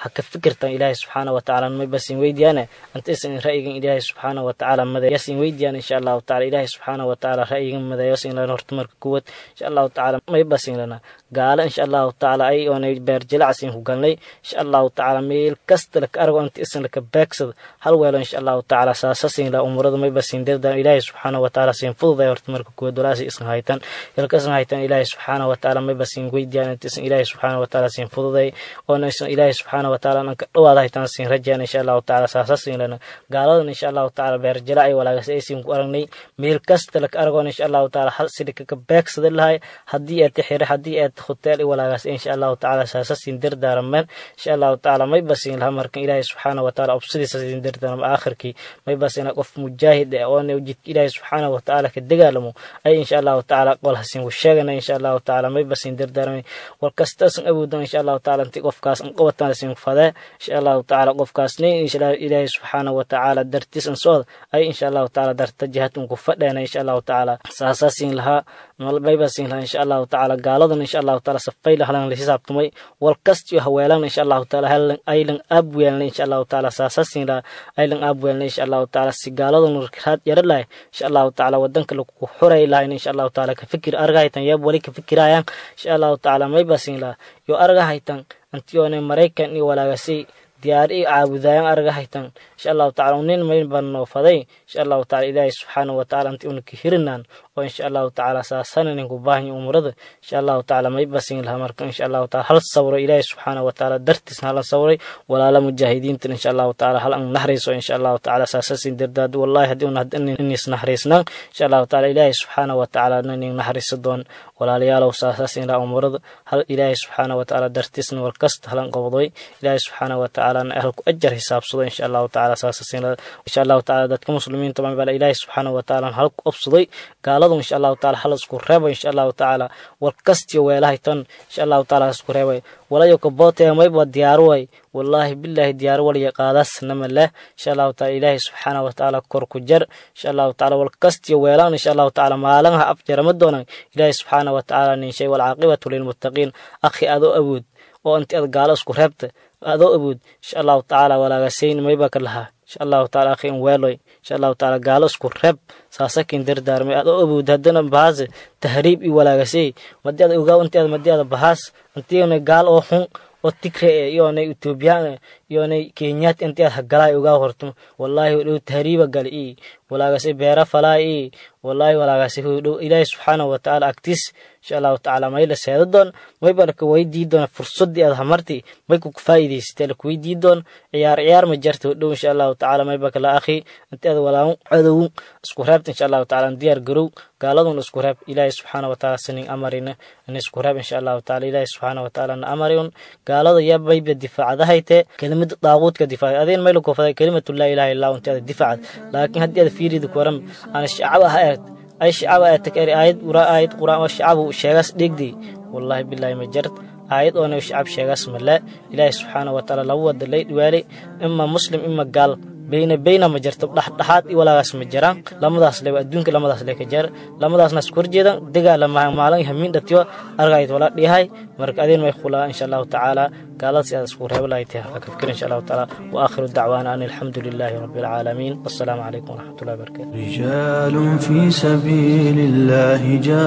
ha ka fikirtan ilaahay subxaana watacaala may basin weydiyaane anta isan ra'yigan ilaahay subxaana watacaala madayasin weydiyaan insha allahu tacala ilaahay subxaana watacaala ra'yigan madayasin lana horta marka kuwad insha allahu tacala may basin lana gaalo insha allahu tacala ay oonay beerjilacsin ku galnay insha allahu tacala meel kasta laka argo anta isan laka beegsada hal weelo insha allahu tacala saasasin la umurada may basin dirdan ilaahay subxaana watacaala sin fududay horta marka kuwad walaasi isan haytan ilka isan haytan ilaahay subxaana watacaala may basin weydiyaan anta isan ilaahay subxaana watacaala sin fududay oona isan ilaahay subxaana watacaala anka dhawaada haytan sin rajaan insha allahu tacala saasasin lana gaaladan insha allahu tacala beerjila ay walaagas aysin ku aragnay meel kasta laka argoon insha allahu tacala hal sidika ka beegsada lahay haddii aad tixire haddii aad hotel i walaagaas insha allahu tacala saasasin dardaaramen insha allahu tacala may basin laha markan ilaahay subxaana watacaala obsadiisa sin dardaarama aakhirkii may basina qof mujaahid eh oona jidka ilaahay subxaana watacaala ka dagaalamo ay insha allahu tacala qol hasin ku sheegana insha allahu tacala may basin dardaarmay wal kastaasan awoodan insha allahu tacala inti qofkaas an qabatan sin fadee insha allahu tacala qofkaasni ilaahay subxaana watacaala dartiis an socda ay insha allahu tacala darta jihad un ku fadheena insha allahu tacala saasasin lahaa maybasin lahaa insha allahu tacala gaaladan insha allahu tacala safay lahalan la xisaabtamay wal kastiyo haweelan insha allahu tacala halan aylan aabweelna insha allahu tacala saasasin lahaa aylan aabweelna insha allahu tacala si gaaladan raad yara lahay insha allahu tacala wadanka lagu xuray lahayn insha allahu tacala ka fikir argahaytan yab wali ka fikirayaan insha allahu tacala maybasin lahaa yo argahaytan antiyoone maraykan iyo walaagasay diyaari i caabudaayan argahaytan insha allahu tacala unin mayn baan noo faday insha allahu tacala ilaahay subxaana watacaala inti unaka hirinaan oo insha allahu tacala saasana ninku baahanya umurada insha allahu tacala may basin laha marka insha allahu tacala hal sawro ilaahay subxaana watacaala dartiisna halan sawray walaala mujaahidiintan insha allahu tacala hal an nahrayso insha allahu tacala saasasin dardaad wallahi haddii un inis nahraysnaan insha allahu tacala ilaahay subxaana watacaala nanin nahraysa doon walaalayaalow saasasin laha umurada hal ilaahay subxaana watacaala dartiisna walkasta halan qabdoy ilaahay subxaana watacaala halku ajar hisaabsado insha allahu tacala saasasin insha allahu tacala dadka muslimiinta mabala ilaahay subxaana watacaala halku obsaday gaaladu insha allahu tacala hal isku reebo insha allahu tacala wal kastiyo weelahaytan insha allahu tacala isku reebay walayo kabootee mayba diyaaro way wallaahi bilaahi diyaaro waliya qaadaasnama leh insha allahu tacala ilaahay subxaana watacaala kor ku jar insha allahu tacala wal kastiyo weelaan insha allahu tacala maalanha afjarama doonan ilaahay subxaana watacaala ninshay walcaaqibatu lilmuttaqiin akhi adoo awood oo inti ad gaalo isku reebta adoo awood insha allahu tacala walaagasayn mayba ka lahaa insha allahu tacala akhi in weeloy insha allahu tacala gaalo isku reeb saasakin dardaarmay adoo awood haddana bahaase tahriib i walaagasay madii ada ogaa inti ad madii ada bahaas intiina gaal oo xun oo tigre e iyoonay etoobiyaan iyoonay kenyaat inti ad hagalaay ogaa horto wallaahi dhow tahriiba gal i walaagase beera falaa i wallaahi walaagase dhow ilaahi subxaanahu watacaala agtiis insha allahu tacala may la seeda doon mayba laka weydii doon fursadii aad hamarti may ku faa'iidaysatee laka weydii doon ciyaar ciyaar ma jarta dhow insha allahu tacala mayba kala akhi inti ad walaamu cadow isku reebta insha allahu tacala diyaar garow gaaladun isku reeb ilaahi subxaana watacaala sinin amarina in isku reeb insha allahu tacala ilaahi subxaana watacaala na amariun gaalada yaa mayba difaacadahayte kelimada daaquudka difaacad adeen may lakofaday kelimatu laa ilaha illa inti ada difaacad laakiin haddii ada fiirida kuwaran ana shacaba ha eed ay shacaba aad takari aayad ura aayad quraan oo shacabu sheegaas dhegdi wallahi billahi ma jart aayad oona shacab sheegaas male ilaahi subxaana watacaala laba wada lay dhiwaalay ima muslim ima gaal beyna beyna ma jirto dhexdhexaad i walaagaas ma jiraan lamadaas le adduunka lamadaas le ka jar lamadaasna isku horjeedan dagaala maalin hamiin dhatiyo argayd wala dhihay marka adeen may khulaa insha allahu tacaala gaalada si aad isku reebo lahay tahay haka fikir insha allahu tacaala wa aakhiru dacwaana an alxamdu lilahi rabbi alcaalamiin wassalaamu calaykum waraxmatullahi wabarakatu رجال في سبيل الله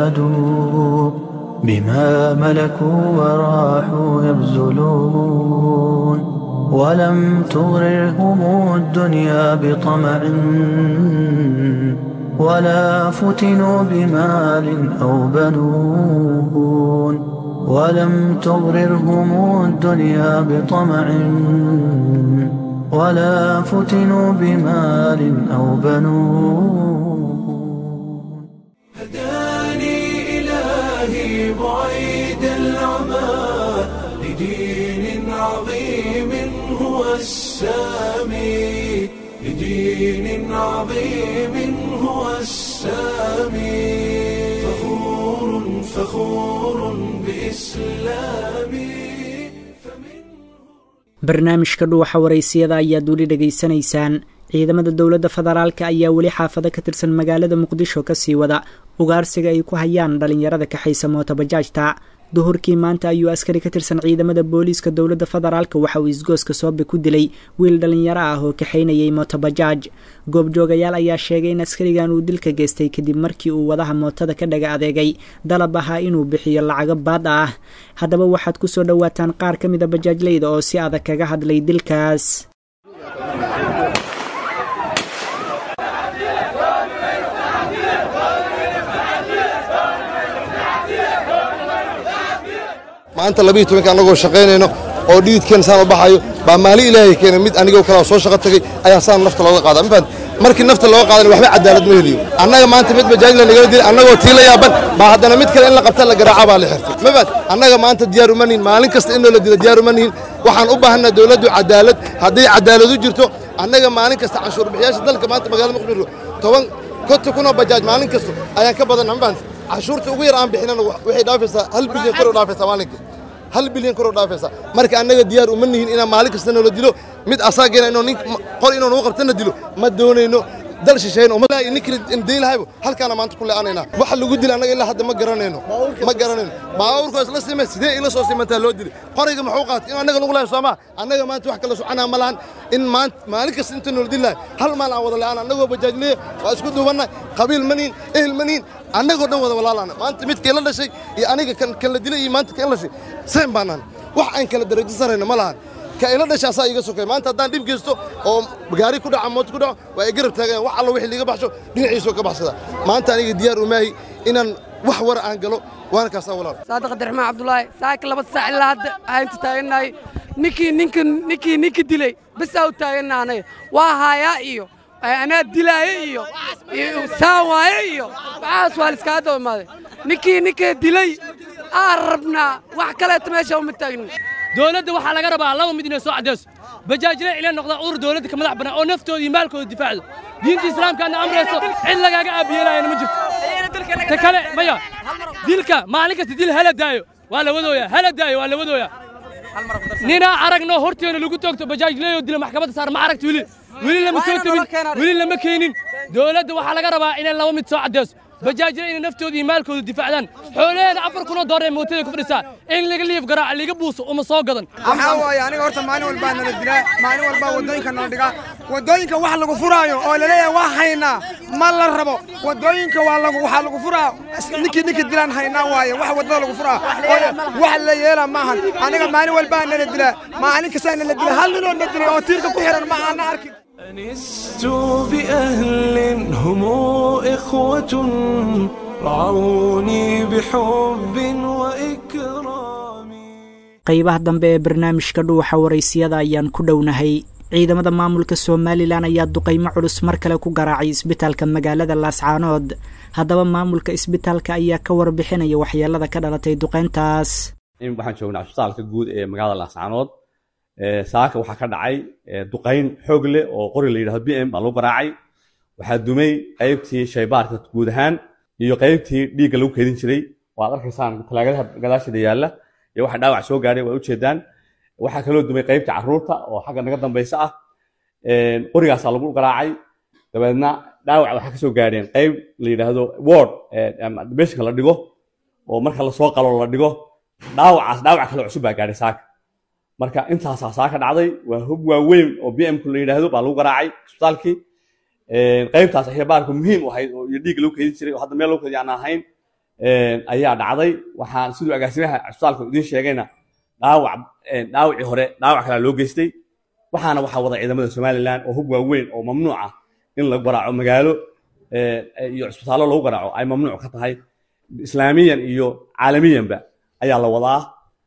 جادوا بما ملكوا وراحوا يبذلون ولم تغررهم الدنيا بطمع ولا فتنوا بمال أو بنون ولم تغررهم الدنيا بطمع ولا فتنوا بمال أو بنون هداني إلهي بعيد العمى لدين عظيم هو السامي لدين عظيم هو السامي فخور فخور بإسلامي barnaamijka dhuuxa waraysiyada ayaad weli dhegaysanaysaan ciidamada dowladda federaalka ayaa weli xaafado ka tirsan magaalada muqdisho kasii wada ugaarsiga ay ku hayaan dhalinyarada kaxaysa mootobajaajta duhurkii maanta ayuu askari ka tirsan ciidamada booliiska dowladda federaalka waxa uu isgooska soobe ku dilay wiil dhallinyaro ah oo kaxaynayay mootobajaaj goobjoogayaal ayaa sheegay in askarigan uu dilka geystay kadib markii uu wadaha mootada ka dhaga adeegay dalab ahaa inuu bixiyo lacago baad ah haddaba waxaad ku soo dhowaataan qaar ka mida bajaajleyda oo si adag kaga hadlay dilkaas maanta labiiyo tobanka annagoo shaqaynayno oo dhiidkeen saan u baxayo baa maali ilaahay keena mid anigoo kalea soo shaqo tagay ayaa saan nafta looga qaada mafaad markii nafta looga qaadana waxba cadaalad ma heliyo annaga maanta mid bajaajla nagala dilay annagoo tii la yaaban baa haddana mid kale in la qabta la garaaca baa la xirtay mafaad annaga maanta diyaar uma nihin maalin kasta in noola dilo diyaar uma nihin waxaan u baahanaa dowladdu cadaalad hadday cadaalad u jirto annaga maalin kasta canshuur bixiyaasha dalka maanta magaalada muqdisho toban konta kunoo bajaaj maalin kasta ayaan ka badanna mafaad canshuurta ugu yar aan bixinana waxay dhaafaysaa hal bilyan kor u dhaafaysaa maalinkii hal bilyan kor u dhaafaysaa marka annaga diyaar uma nihin inaan maalin kasta noola dilo mid asaageena inuu nin qor inuu nagu qabtana dilo ma doonayno dal shisheyn ninkii dayn lahaybo halkaana maanta ku le'anaynaa waxa lagu dila annaga ilaa hadda ma garanayno ma garanayno baabuurkoo isla simay sidee ila soo simantaa loo dilay qoriga muxuu qaatay in annaga lagu lahay soomaa annaga maanta wax kala soconaa ma lahan in maanta maalin kasta inta noola dil lahay hal maal aan wada le'aan annagoo bajaajleeya waa isku duubannahay qabiil ma nihin ehel ma nihin annagoo dhan wada walaalaana maanta midkii la dhashay iyo aniga kan la dilay iyo maanta kan la dhashay seen baanaan wax aan kala darajo sarayno ma lahan ka ila dhasha asaa iga sokay maanta haddaan dhib geysto oo gaari ku dhaca moot ku dhaco waa igarab taagayan wax alla wixii liiga baxsho dhinaciisoo ka baxsada maanta aniga diyaar umaahi inaan wax war aan galo waana kaasaa walaal saadiq abdiraxmaan cabdulaahi saaka laba saac ilaa hadda haynta taagannahay ninkii ninka ninkii ninka dilay bisaa u taaganna anaga waa haayaa iyo anaa dilaaye iyo saan waaye iyo waxaas waa liskaga daba imaaday ninkii ninka dilay aan rabnaa wax kaleeta meesha uma taagnin dowladda waxaa laga rabaa laba mid inay soo caddayso bajaajile ila noqdaan urur dowladda ka madax bannaan oo naftooda iyo maalkooda difaacdo diinta islaamkaana amrayso cid lagaaga aabiyeelaayana ma jirto ta kale maya dilka maalin kasta dil hala daayo waa la wadooyaa hala daayo waa la wadooyaa ninaa aragno horteena lagu toogto bajaajleyo dila maxkamadda saar ma aragti weli weli lama soo tabin weli lama keenin dowladda waxaa laga rabaa inay laba mid soo caddayso bajaajile inay naftooda iyo maalkooda difaacdaan xoolaheeda afar kunoo doolar ee mootada ku fadhisaa in laga liif garaaca liga buuso uma soo gadan waxaa waaye aniga horta maalin walbaa nala dilaa maalin walbaa waddooyinka nala dhigaa waddooyinka wax lagu furaayo oo laleeyahay waa haynaa ma la rabo waddooyinka waa lagu waxaa lagu furaa ninkii ninkii dilaan haynaa waaye wax waddada lagu furaa wax la yeela maahan aniga maalin walbaa nala dilaa maalin kastaa nala dilaa hal ninoo na dilay oo tiirka ku xiran ma aana arkin أنست بأهل هم إخوة رعوني بحب وإكرام qaybaha dambe ee barnaamijka dhuuxa waraysiyada ayaan ku dhownahay ciidamada maamulka somalilan ayaa duqaymo culus mar kale ku garaacay isbitaalka magaalada laascaanood haddaba maamulka isbitaalka ayaa ka warbixinaya waxyeelada ka dhalatay duqayntaas waxaan joognaa isbitaalka guud ee magaalada laascaanood saaka waxaa ka dhacay duqayn xoog leh oo qori la yidhahdo b m baa lagu garaacay waxaa dumay qaybtii shaybaarka guud ahaan iyo qaybtii dhiigga lagu keedin jiray waad arkaysaan talaagadaha gadaasheeda yaalla iyo waxa dhaawac soo gaadhay waad ujeedaan waxaa kaloo dumay qaybtii carruurta oo xagga naga dambaysa ah qorigaasaa lagu garaacay dabeedna dhaawac waxaa kasoo gaadheen qayb la yidhaahdo ward beshinka la dhigo oo marka lasoo qalo la dhigo dhaawacaas dhaawac kale cusub baa gaadhay saaka marka intaasaa saaka dhacday waa hub waaweyn oo b m ku la yidhaahdo baa lagu garaacay isbitaalkii qaybtaas xirbaarku muhiim u ahayd oo iyo dhiig lagu keedin jiray oo hadda meel lagu keedi aan ahayn ayaa dhacday waxaan siduu agaasimaha isbitaalka idiin sheegayna dhaawac dhaawacii hore dhaawac kalaa loo geystay waxaana waxaa wada ciidamada somaliland oo hub waaweyn oo mamnuuc ah in la garaaco magaalo iyo cisbitaallo lagu garaaco ay mamnuuc ka tahay islaamiyan iyo caalamiyanba ayaa la wadaa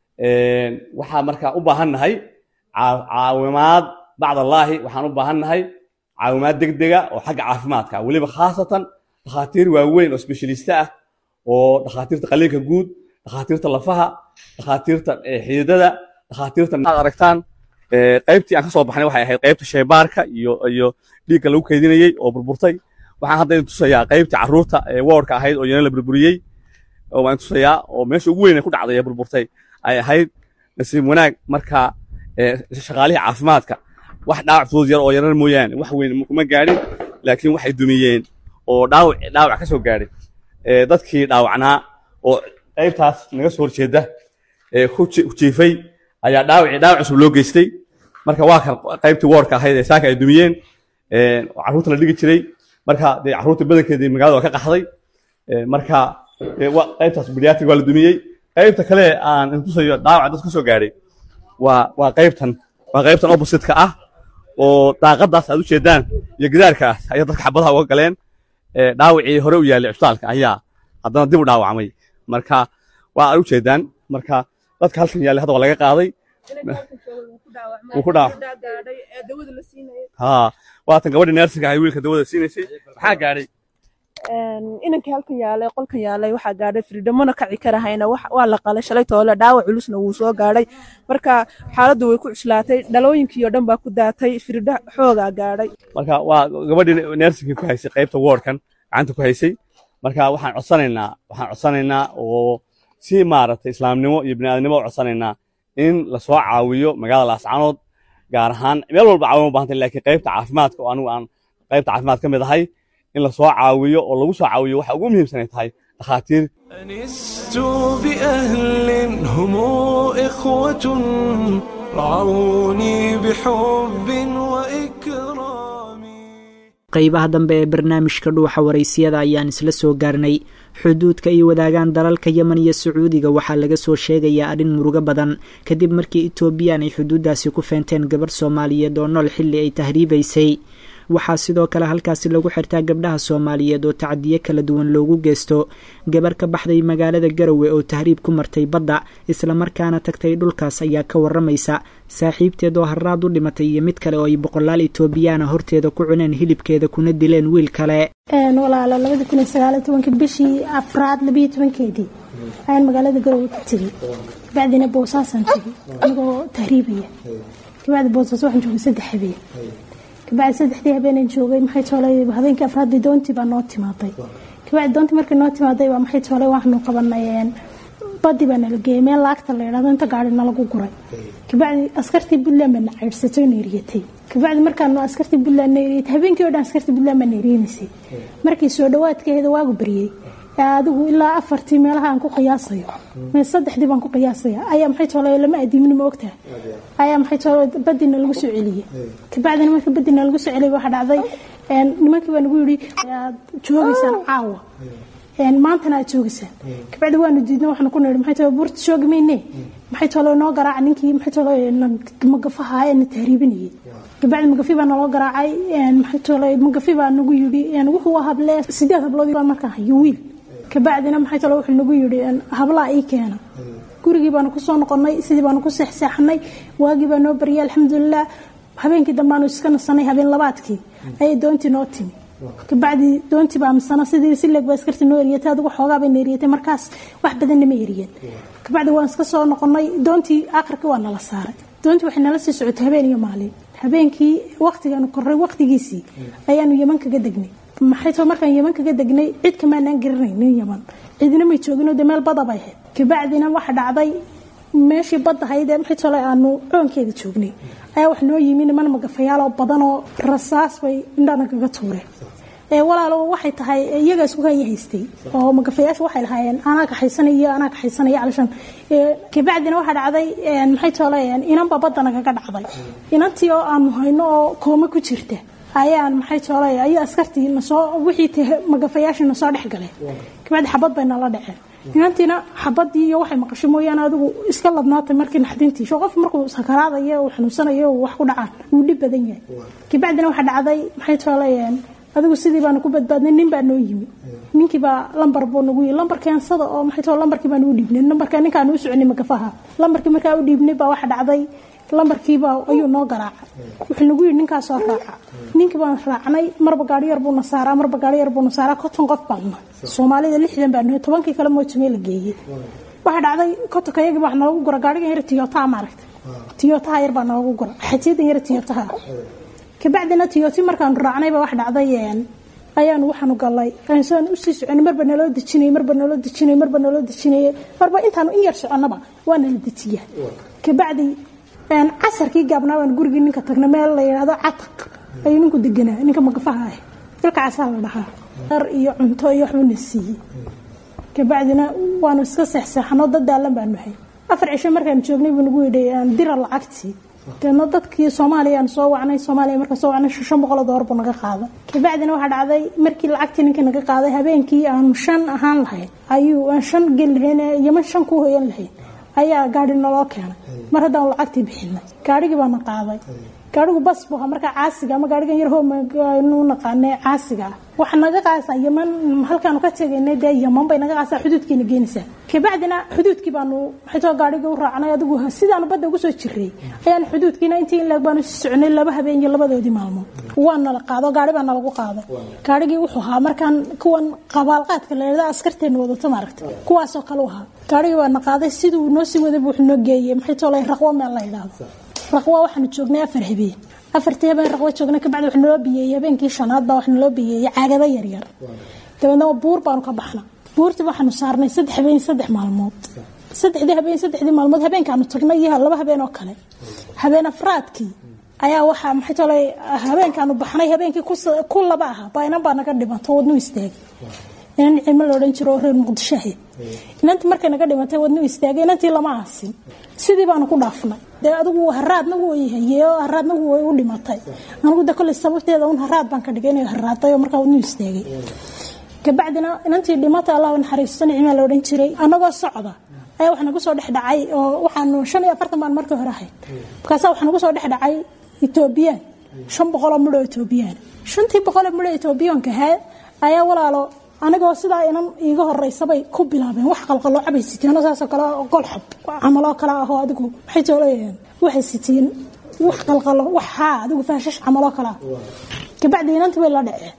waxaa markaa u baahan nahay caawimaad bacdallaahi waxaan u baahan nahay caawimaad degdega oo xagga caafimaadka weliba khaasatan dhakhaatiir waaweyn oo specialista ah oo dhakhaatiirta qaliinka guud dhakhaatiirta lafaha dhakhaatiirta xididada dhakhaatiirta aad aragtaan qaybtii aan ka soo baxnay waxay ahayd qaybta shaybaarka iyo iyo dhiigga lagu keydinayey oo burburtay waxaan hadda idin tusayaa qaybtii carruurta ee woorka ahayd oo iyana la burburiyey oo waan tusayaa oo meesha ugu weyn ee ku dhacday ee burburtay ay ahayd nasiib wanaag marka shaqaalihii caafimaadka wax dhaawac fudud yar oo yarar mooyaane wax weyn kuma gaadhin laakiin waxay dumiyeen oo dhaawac dhaawac ka soo gaadhay dadkii dhaawacnaa oo qaybtaas naga soo horjeeda ee ku jiifay ayaa dhaawacii dhaawac cusub loo geystay marka waa kan qaybtii woorka ahayd ee saaka ay dumiyeen carruurta la dhigi jiray marka dee carruurta badankeedii magaalada waa ka qaxday marka qaybtaas bediatric waa la dumiyey qaybta kale aan intusayo dhaawaca dad kusoo gaadhay waa waa qaybtan waa qaybtan opposite-ka ah oo daaqadaas aad u jeedaan iyo gidaarkaas ayaa dadka xabadaha uga galeen dhaawacii hore u yaallay cusbitaalka ayaa haddana dib u dhaawacmay marka waa aad u jeedaan marka dadka halkan yaallay hadda waa laga qaaday wuu ku dhaawac haa waatan gabadhii neersinka ahay wiilka dawada siinaysay maxaa gaadhay inankii halkan yaalay qolkan yaalay waxaa gaadhay firidhamona kaci karahayna waa la qalay shalay toole dhaawac culusna wuu soo gaadhay marka xaaladdu way ku cuslaatay dhalooyinkii oo dhan baa ku daatay firidho xoogaa gaadhay marka waa gabadhii neersinkii ku haysay qaybta woodkan gacanta ku haysay marka waxaan codsanaynaa waxaan codsanaynaa oo si maaragtay islaamnimo iyo bini'aadnimo u codsanaynaa in lasoo caawiyo magaalada laascanood gaar ahaan meel walba caawin u baahantay laakiin qaybta caafimaadka oo anigu aan qaybta caafimaad ka mid ahay in lasoo caawiyo oo lagu soo caawiyo waxa ugu muhiimsan ay tahay dhakhaatiir أنست بأهل هم إخوة رعوني بحب وإكرام qaybaha dambe ee barnaamijka dhuuxa waraysiyada ayaan isla soo gaarnay xuduudka ay wadaagaan dalalka yemen iyo sacuudiga waxaa laga soo sheegayaa arrin murugo badan kadib markii etoobiyaan ay xuduuddaasi ku feenteen gabarh soomaaliyeed oo nool xilli ay tahriibaysay waxaa sidoo kale halkaasi lagu xirtaa gabdhaha soomaaliyeed oo tacadiyo kala duwan loogu geysto gabar ka baxday magaalada garowe oo tahriib ku martay badda islamarkaana tagtay dhulkaas ayaa ka waramaysa saaxiibteed oo haraad u dhimatay iyo mid kale oo ay boqolaal etoobiyaana horteeda ku cuneen hilibkeeda kuna dileen wiil kale walaalo labada kun iyo sagaaliyo tobanka bishii afraad labiyo tobankeedii ayaan magaalada garowe ka tegey kabacdina boosaasaan tegey anigoo tahriibaya kabacdi boosaas waxaan joogay saddex habeen kabacdi saddexdii habeenan joogay maxay toolay habeenkii afraadii doontii baa noo timaaday kabacdi doontii markii noo timaaday waa maxay toolay waxaanu qabanay badii baa nala geeyay meel laagta la yidhahdo inta gaari nalagu guray kabacdi askartii puntland baa na ceyrsatay oo neeriyatay kabacdi markaanu askartii puntland neeriyatay habeenkii oo dhan askartii puntland baa neeriyanaysay markii soo dhawaadkeeda waagu baryey adigu ilaa afartii meelaha aan ku qiyaasayo saddexdii baan ku qiyaasaya ayaa maxay toolay lama adiimini ma ogtaha ayaa maxay toolay badina lagu soo celiyey kabacdina marka badina lagu soo celiyay waxaa dhacday nimankii baa nagu yidhi ayaad joogaysaan caawa maantana aad joogaysaan kabacdi waanu diidna waxaanu ku nidhi maxay toolay buurta joogi mayne maxay toolay noo garaaca ninkii maxay toolay magafaha ee na tahriibinayay kabacdi magafi baa naloo garaacay maxay toolay magafi baa nagu yidhi wuxuu hable sideed hablood baan markaan hayo wiil kabacdina maxay talo wuxuu nagu yidhi hablaa ii keena gurigii baanu kusoo noqonnay sidii baanu ku seexseexanay waagii baa noo baryay alxamdulilah habeenkii dambaanu iska nasanay habeen labaadkii ayay doontii noo timi kabacdi doontii baa misana sidii si leeg baa askartii noo eriyatay adigu xoogaa bay na eriyatay markaas wax badanna ma eriyeen kabacdi waan iska soo noqonnay doontii aakhirkii waa nala saaray doontii waxay nala sii socotay habeen iyo maalin habeenkii waqtigaanu korray waqtigiisii ayaanu yeman kaga degnay maxay too markaan yeman kaga degnay cid kamaanaan garanaynin yeman cidina may joogino de meel bada bay ahayd kabacdina waxa dhacday meeshii badda hayd ee maxay tole aanu coonkeeda joognay ayaa wax noo yimi niman magafayaaloo badan oo rasaas bay indhana kaga tuureen ee walaalo waxay tahay iyaga isku haya haystay oo magafayaashu waxay lahaayeen anaa kaxaysanay iyo anaa kaxaysanaya calishan kabacdina waxaa dhacday maxay tole inanba badda nagaga dhacday inantii oo aanu hayno oo koome ku jirta ayaan maxay toolay ayaa askartii nasoo wixii magafayaashii nasoo dhex galeen kabacdi xabad bay nala dhaceen inantiina xabadii iyo waxay maqashay mooyaane adigu iska ladnaatay markii naxdintii sho qof markuu sakaraadayo uu xanuunsanayo uu wax ku dhacaan wuu dhib badan yahay kabacdina waxaa dhacday maxay toolay adigu sidii baanu ku badbaadnay nin baa noo yimi ninkii baa lambar buu nagu yii lambar keensada oo maxay toolay lambarkii baan u dhiibnay lambarka ninkaan u soconay magafaha lambarkii markaa u dhiibnay baa waxa dhacday lambarkiiba ayuu noo garaacay wuxuu nagu yidhi ninkaasoo raaca ninkii baan raacnay marba gaari yar buuna saaraa marba gaari yar buuna saaraa konton qof baanna soomaalida lixdan baa nahay tobankii kale moojamee la geeyey waxaa dhacday kontonka yagii baa noogu gura gaarigan yar tiyotaha maaragta tiyotaha yar baa noogu gura xajiyadan yar tiyotaha kabacdina tiyoti markaanu raacnay baa wax dhacday ayaanu waxaanu galay saan usii soconay marba naloo dejinay marba naloo dejinay marba naloo dejinay marba intaanu in yar soconnaba waa nala dejiya kabacdi casarkii gaabnaa baan gurigii ninka tagnay meel la yidhaahdo cataq ayuu ninku deganaa ninka magafaha ah ilka casaa la dhahaa ar iyo cunto iyo waxbuu na siiyey kabacdina waanu iska seexseexano dad daalan baanu hay afar cisho markaan joognay buu nagu yidhi aan dira lacagtii deedna dadkii soomaaliya aan soo wacnay soomaaliya markaan soo wacnay shan boqol oo doolar buu naga qaaday kabacdina waxaa dhacday markii lacagtii ninkii naga qaaday habeenkii aanu shan ahaan lahayn ayuu aan shan gel lahayn yaman shan ku hoyan lahayn ayaa gaari naloo keenay mar haddaan lacagtii bixinay gaarigii baana qaaday gaarigu bas buu ahaa markaa caasiga ama gaarigan yar hoomanu naqaanay caasiga ah waxa naga qaasa yaman halkaanu ka tegaynay dee yaman bay naga qaasaa xuduudkiina geenaysaa kabacdina xuduudkii baanu xitoo gaarigii u raacnay adigu sidaanu badda ugu soo jiray ayaan xuduudkiina intii in leeg baanu sii soconay laba habeen iyo labadoodii maalmood waa nala qaado gaari baa nalagu qaaday gaarigii wuxuu ahaa markaan kuwan qabaalqaadka la yidhahda askarteena wadato maaragta kuwaasoo kale u ahaa gaarigii baa na qaaday siduu noo sii waday buu wuxuu noo geeyey maxay toolay raqwo meel la yidhaahdo raqwa waxaanu joognay afar habeen afartii habeen raqwo joognay kabacdi wax naloo biyeeyey habeenkii shanaad baa wax naloo biyeeyey caagado yaryar dabeedna buur baanu ka baxna buurtii waxaanu saarnay saddex habeen saddex maalmood saddexdii habeen saddexdii maalmood habeenkaanu tagnay iyo laba habeen oo kale habeen afraadkii ayaa waxaa maxay tolay habeenkaanu baxnay habeenkii ku laba aha bainan baa naga dhimanto wadnu istaagay inan cimo la odhan jiro oo reer muqdisho ahayd inantii markay naga dhimatay wadnu istaagay inantii lama aasin sidii baanu ku dhaafnay dee adigu haraadna wuu hayey oo haraadna way u dhimatay anigu de kolley sababteeda un haraad baan ka dhigay inay haraaday oo markaa wadnu istaagay kabacdina inantii dhimatay allah naxariisto nicmaa la odhan jiray annagoo socda ayaa wax nagu soo dhex dhacay oo waxaanu shan iyo afartan baan markii hore ahayd markaasaa wax nagu soo dhex dhacay etoobiyaan shan boqoloo midhoo etoobiyaan shantii boqoloo midhoo etoobiyaanka ahaa ayaa walaalo anigoo sidaa inan iiga horeysabay ku bilaabeen wax qalqalooca bay siteen saasoo kale golxab camaloo kale ahoo adigu maxay toolayeen waxay siteen wax qalqalo wax haa adigu faashash camaloo kale ah kabacdi inantii bay la dhaceen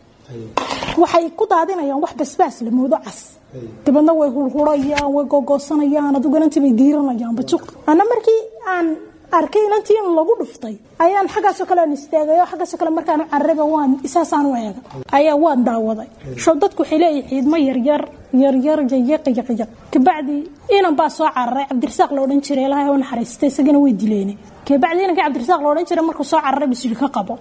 waxay ku daadinayaan wax basbaas la moodo cas dabadna way hulhurayaan way gogoosanayaan adigu inantii bay diiranayaan bajuq ana markii aan arkay inantii in lagu dhuftay ayaan xaggaasoo kale aan istaagay oo xaggaasoo kale markaan carraba waan isaasaan u eega ayaa waan daawaday show dadku waxay leeyihin ciidmo yaryar yaryar yayaqiyaqiya kabacdi inan baa soo cararay cabdirasaaq la odhan jiray ilaahay u naxariistay isagana way dileene kabacdi inankii cabdirasaaq la odhan jiray markuu soo cararay buu siri ka qabo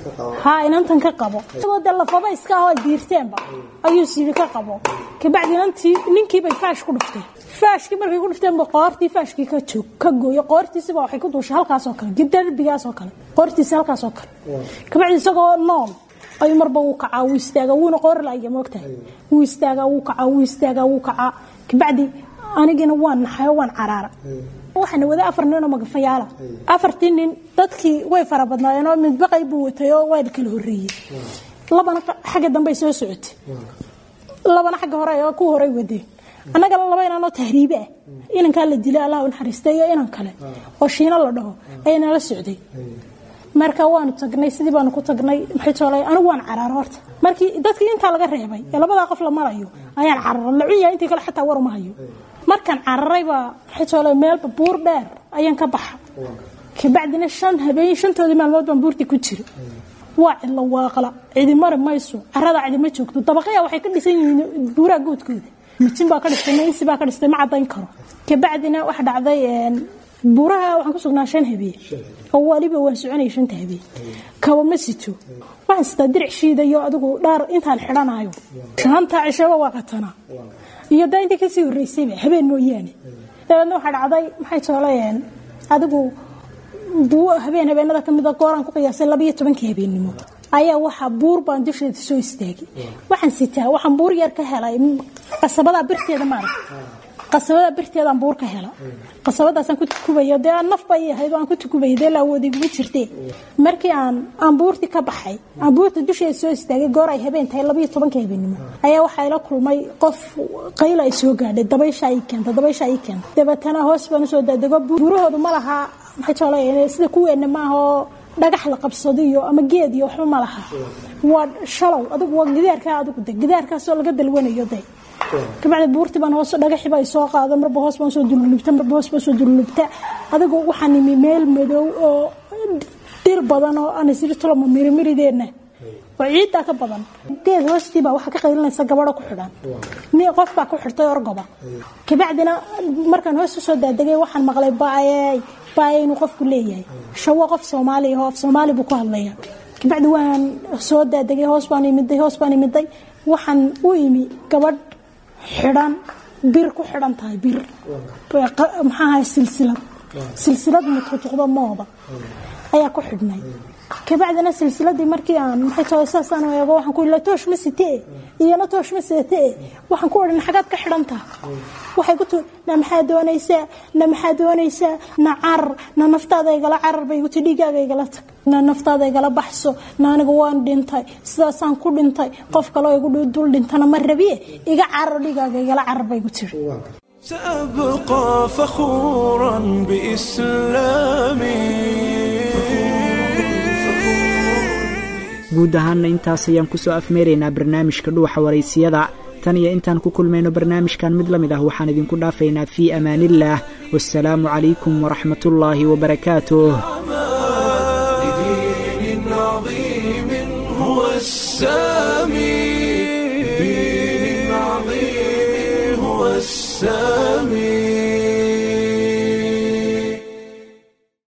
haa inantan ka qabo isagoo dee lafaba iska ahoo diirteenba ayuu siri ka qabo kabacdi inantii ninkiibay faash ku dhuftay faashkii markay ku dhufteenba qoortii faashkii ka joog ka gooyo qoortiisiba waxay ku duushay halkaasoo kale darbigaasoo kale qoortiisi halkaasoo kale kabacdi isagoo nool ayuu marba wuu kacaa wuu istaagaa wuuna qoori laaya moogtahay wuu istaagaa wuu kacaa wuu istaagaa wuu kacaa kabacdi anigina waan naxayo waan caraara waxaana wada afar nin oo magafayaala afartii nin dadkii way fara badnaayeen oo midbaqay buu watay oo waa kala horreeyey labana xagga dambey soo socotay labana xagga hore oo ku horay wadeen annaga laba inanoo tahriibe ah inankaa la dilay allah u naxariistay iyo inan kale oo shiino la dhaho ayaa nala socday marka waanu tagnay sidii baanu ku tagnay maxay toolay anigu waan caraaro horta markii dadkii intaa laga reebay ee labadaa qof la marayo ayaan cararay la cun yahay intii kale xataa war uma hayo markaan cararay baa maxay toolay meelba buur dheer ayaan ka baxa kabacdina shan habeen shantoodii maalmood baan buurtii ku jira waa cidla waaqla cidi mari mayso carada cidi ma joogto dabaqaya waxay ka dhisan yihiin buuraha goodkooda mitin baa ka dhistay maysi baa ka dhistay ma cadayn karo kabacdina waxa dhacday buuraha waxaan ku sugnaa shan habeen oo waliba waan soconaya shanta habeen kaba ma sito waxaan sitaa diric shiidayo adigu dhaar intaan xidhanayo shanta cishaba waa qatanaa iyo daa intii kasii horreysayba habeen mooyaane dabeedna waxaa dhacday maxay toolayeen adigu habeen habeenada kamid a gooraan ku qiyaasay labayo tobankii habeennimo ayaa waxaa buur baan dusheeda soo istaagay waxaan sitaa waxaan buur yar ka helay qasabada birteeda maarag qasabada birteedaan buur ka hela qasabadaasaan ku tukubaya dee aan naf bay ahayd aan ku tukubaya dee laawooda iguma jirtee markii aan aan buurtii ka baxay aan buurta dusheeda soo istaagay goor ay habeen tahay labayo tobankii habeennimo ayaa waxaa ila kulmay qof qayla ay soo gaadhay dabaysha ay keenta dabaysha ay keenta dabeetana hoos baan usoo daadego buurahoodu ma laha maxay toola sida kuweena maahoo dhagax la qabsado iyo ama geed iyo waxba ma laha waa shalow adigu waa gidaarkaa adigu de gidaarkaasoo laga dalwanayo de kabacdi buurtii baan hoos dhagaxii baa soo qaada marba hoos baan soo dululubta marba hoos baan soo dululubta adigu waxaan imi meel madow oo dhir badan oo aan isiri toloma mirimirideenna oo ciiddaa ka badan geed hoostii baa waxaa ka qaylinaysa gabadho ku xidhan mi qof baa ku xidhtay orgoba kabacdina markaan hoos usoo daadegay waxaan maqlay baayey baayey inuu qofku leeyahay shawo qof soomaali ahoo af soomaali buu ku hadlaya kabacdi waan soo daadegay hoos baan imiday hoos baan imiday waxaan u imi gabadh xidhan bir ku xidhan tahay bir maxaa ahay silsilad silsilad mututuqdo mooda ayaa ku xidhnay kabacdina silsiladii markii aan maxay tahay saasaan u eego waxaan ku ila toosh ma sitee iyana toosh ma seetee waxaan ku odhan xagaad ka xidhan tahay waxay ku tii na maxaa doonaysaa na maxaa doonaysaa na carar na naftaada igala carar bay guti dhiigaaga igala tag na naftaada igala baxso na aniga waan dhintay sidaasaan ku dhintay qof kaloo igu dul dhintana ma rabiye iga carar dhiigaaga igala carar bay gu tiri سأبقى فخورا بإسلامي guud ahaanna intaas ayaan kusoo afmeeraynaa barnaamijka dhuuxa waraysiyada tan iyo intaan ku kulmayno barnaamijkan mid la mid ah waxaan idinku dhaafaynaa fii amaaniillaah wasalaamu calaykum waraxmatullaahi wabarakaatuh